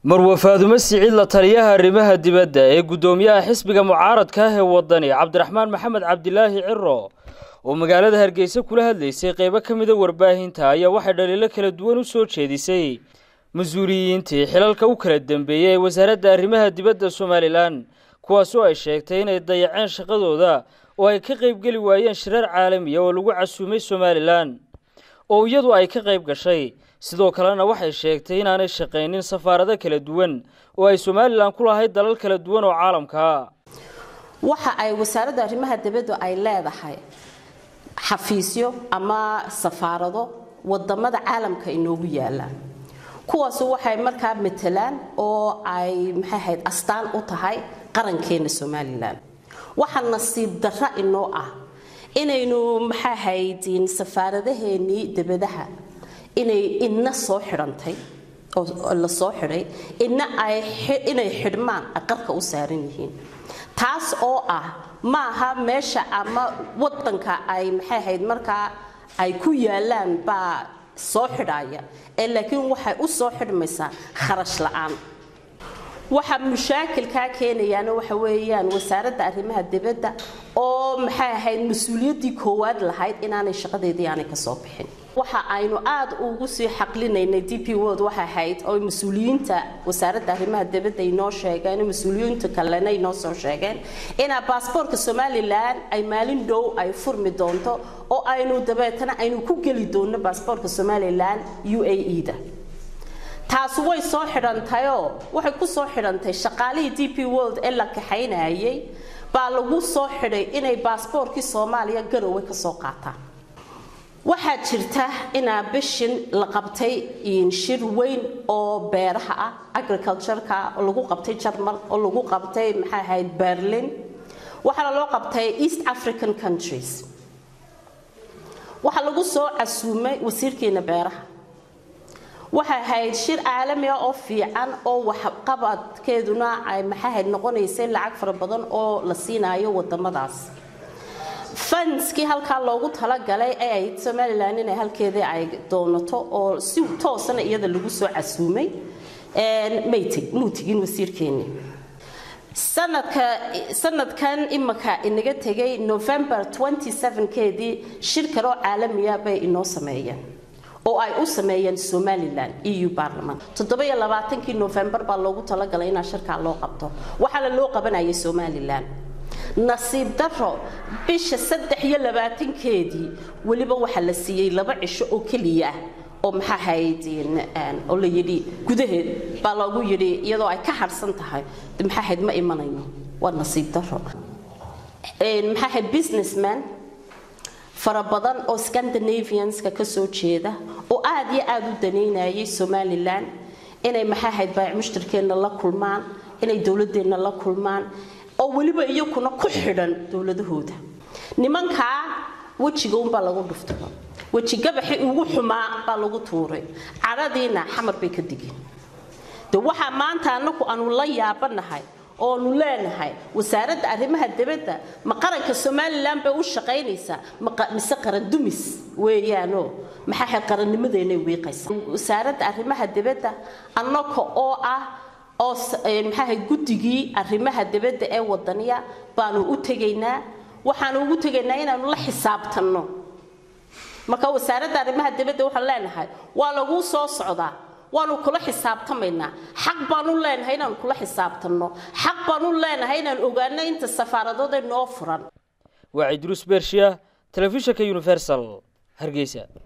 marwe faadumo siciid la taliyaha arrimaha dibadda ee guddoomiyaha xisbiga mucaaradka ah ee waddani cabdiraxmaan maxamed cabdilaahi ciro oo magaalada hargeysa kula hadlaysay qeybo ka mida warbaahinta ayaa waxay dhaliilo kala duwan u soo jeedisay mas-uuliyiintii xilalka u kala dambeeyey ee wasaaradda arrimaha dibadda somalilan kuwaasoo ay sheegtay inay dayaceen shaqadooda oo ay ka qaybgeli waayeen shirar caalamiya oo lagu casuumay somalilan oo iyadu ay ka qayb gashay sidoo kalena waxay sheegtay inaanay shaqaynin safaarado kala duwan oo ay somalilan ku lahayd dalal kala duwan oo caalamkaa waxa ay wasaaradda arrimaha dibaddu ay leedahay xafiisyo ama safaarado wadamada caalamka inoogu yaalaan kuwaasu waxay markaa matelaan oo ay maxay ahayd astaan u tahay qarankeena somalilan waxa nasiib darra inoo ah inaynu maxay ahayd safaaradaheenii dibadaha inay ina soo xidhantay oo la soo xidhay ina ay inay xidhmaan qarka u saaran yihiin taas oo ah maaha meesha ama wadanka ay maxay ahayd markaa ay ku yaalaan baa soo xidhaya ee laakiin waxay u soo xidhmaysaa kharash la-aan waxa mushaakilkaa keenayaana waxa weeyaan wasaaradda arrimaha dibadda oo maxay ahayd mas-uuliyaddii koowaad lahayd inaanay shaqadeedii aanay kasoo bixin waxa aynu aad ugu sii xaqlinaynay d p world waxay ahayd oo mas-uuliyiinta wasaaradda arrimaha dibadda inoo sheegeen mas-uuliyiinta kalena inoo soo sheegeen inaa baasboortka somalilan ay maalin dhow ay furmi doonto oo aynu dabeetana aynu ku geli doono baasboortka somalilan u a e da taasi way soo xidhantayoo waxay ku soo xidhantay shaqaalihii d p world ee la kaxaynayay baa lagu soo xidhay inay baasboorkii soomaaliya garowe ka soo qaataan waxaa jirta inaa bishin la qabtay shir weyn oo beeraha ah agricultureka oo lagu qabtay jarmal oo lagu qabtay maxay ahayd berlin waxaana loo qabtay east african countries waxaa lagu soo casuumay wasiirkeena beeraha waxay ahayd shir caalami ah oo fiican oo waxqabadkeeduna ay maxaahayd noqonaysay lacag fara badan oo la siinayo wadamadaas fanskii halkaa loogu talagalay ee ahayd somalilan inay halkeedii ay doonato oo si toosana iyada lagu soo casuumay muu tegin wasiirkeeni sanadkan imaka inaga tegay november 27keedii shir kale oo caalamiya bay inoo sameeyeen oo ay u sameeyeen somalilan eu barlament toddobaiyo-labaatankii novembar baa loogu talagalay inaa shirkaa loo qabto waxaana loo qabanayay somalilan nasiib daro bisha saddex iyo labaatankeedii weliba waxaa la siiyey laba cisho oo keliya ah oo maxaa hayd oo la yidhi gudaheed baa loogu yidhi iyadoo ay ka harsan tahay maxaa hayd ma imanayno waa nasiib daro maxaa hayd businessman fara badan oo scandinavianska ka soo jeeda oo aad iyo aada u danaynayay somalilan inay maxaa hayd baac mushtarkeenna la kulmaan inay dowladeenna la kulmaan oo weliba iyakuna ku xidhan dowladahooda nimankaa wejiga unbaa lagu dhuftay weji gabaxi ugu xumaa baa lagu tuuray cadhadiina xamar bay ka digeen de waxaa maanta anaku aanu la yaabanahay oonu leenahay wasaaradda arrimaha dibadda ma qaranka somalilan bay u shaqaynaysaa mise qaran dumis weeyaano maxaa qarannimadeenay wiiqaysa wasaaradda arrimaha dibadda annaka oo ah oo maxaaha guddigii arrimaha dibadda ee wadaniya baanu u tegaynaa waxaanu ugu tegaynaa inaanu la xisaabtanno marka wasaaradda arrimaha dibadda waxaan leenahay waa laguu soo socdaa waanu kula xisaabtamaynaa xaq baanu leenahay inaanu kula xisaabtanno xaq baanu leenahay inaan ogaano inta safaaradood noo furan waa cidruus bershiya telefishinka universal hargeysa